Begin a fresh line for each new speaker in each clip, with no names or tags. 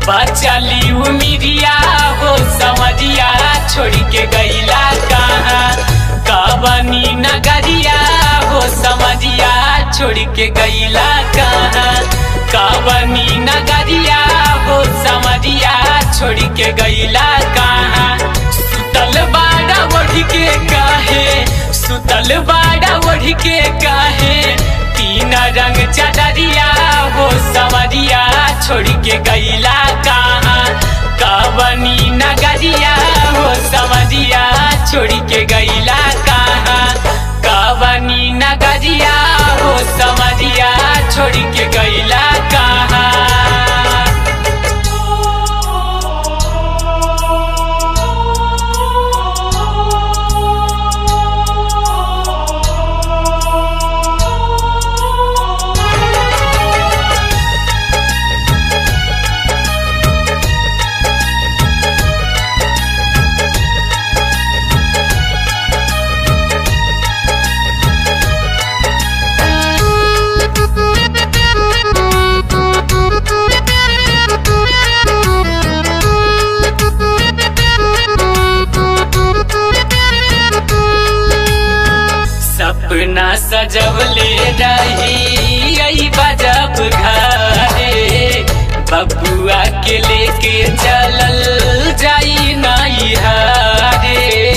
बचली उमिरिया हो समरिया छोड़ के गईला कहाँ कवनी नगरिया हो समरिया छोड़ के गईला कहाँ कवनी नगरिया हो समरिया छोड़ के गईला कहाँ सुतल बाड़ा ओढ़ के काहे सुतल बाड़ा ओढ़ के काहे तीन रंग चदरिया हो समरिया छोड़ के गईला कहाँ कवनी नगरिया हो समरिया छोड़ के गईला कहाँ कवनी नगरिया हो समरिया छोड़ के गईला कहाँ सपना सजवले रही आई बजब घरे बबुआ के लेके चलल जाई नाई हारे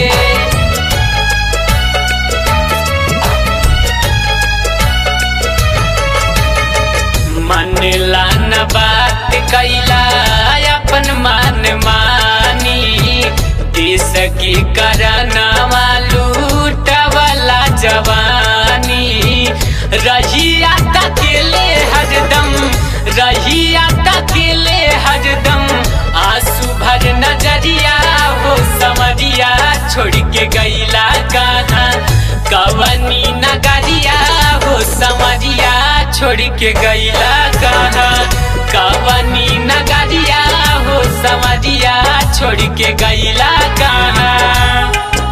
मन लान बात कैला अपन मान मानी देश की करना लूटवला जवानी रहिया तकेले हरदम रहिया तकेले हरदम आंसू भर नजरिया हो समरिया छोड़ के गईला कहाँ कवनी नगरिया हो समरिया छोड़ के गईला कहाँ कवनी नगरिया हो समरिया छोड़ के गईला कहाँ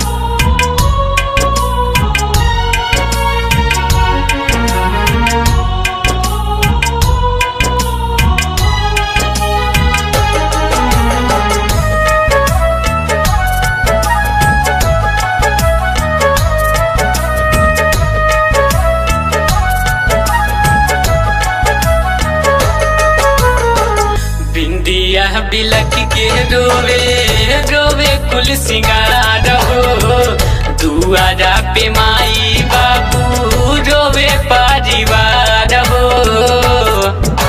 बिंदिया बिलक के रोवे रोवे कुल सिंगार हो दुआरा पे माई बाबू रोवे परिवार हो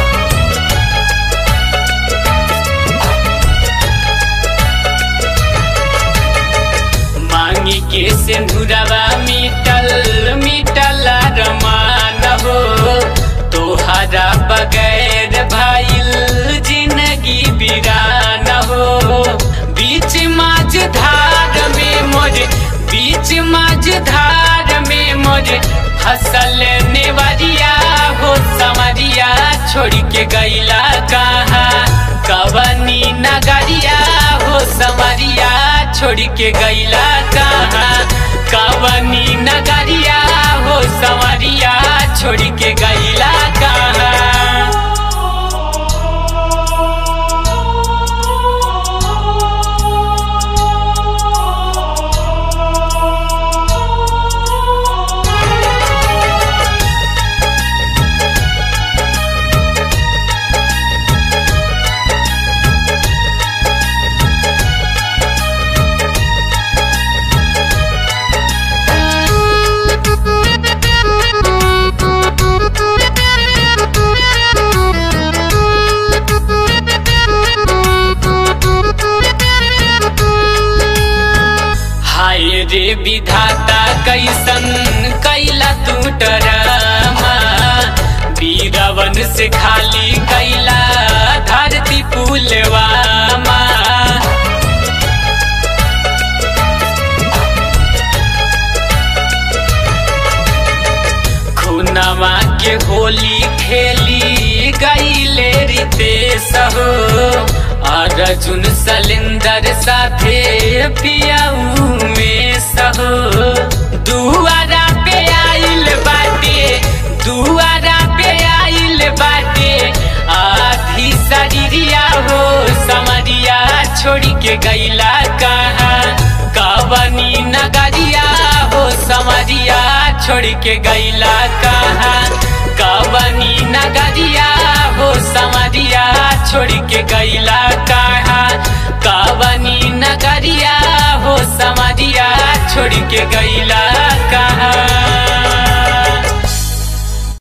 मांगी के सिंधुरवा मिटल मिटल रमान हो तोहरा बगैर भाईल जिंदगी बिरान हो बीच माझ धार में मोर बीच माझ धार में मोर फसल नेवरिया हो समरिया छोड़ के गईला कहाँ कवनी नगरिया हो समरिया छोड़ के गईला कहाँ कवनी नगरिया हो समरिया छोड़ के गईला कहाँ हाय रे विधाता कैसन कैला तू डरामा बीरवन से खाली कैला धरती पुलवामा खुनवा के होली खेली गईले रितेश हो अर्जुन सलिंदर साथे पियाऊ में सहो दुआरा पे आइल बाटे दुआरा पे आइल बाटे आधी शरीरिया हो छोड़ी के गैला कहाँ कवनी नगरिया हो समरिया छोड़ के गैला कहाँ कवनी नगरिया हो समरिया छोड़ के गैला कहाँ कवनी नगरिया हो समरिया छोड़ के गैला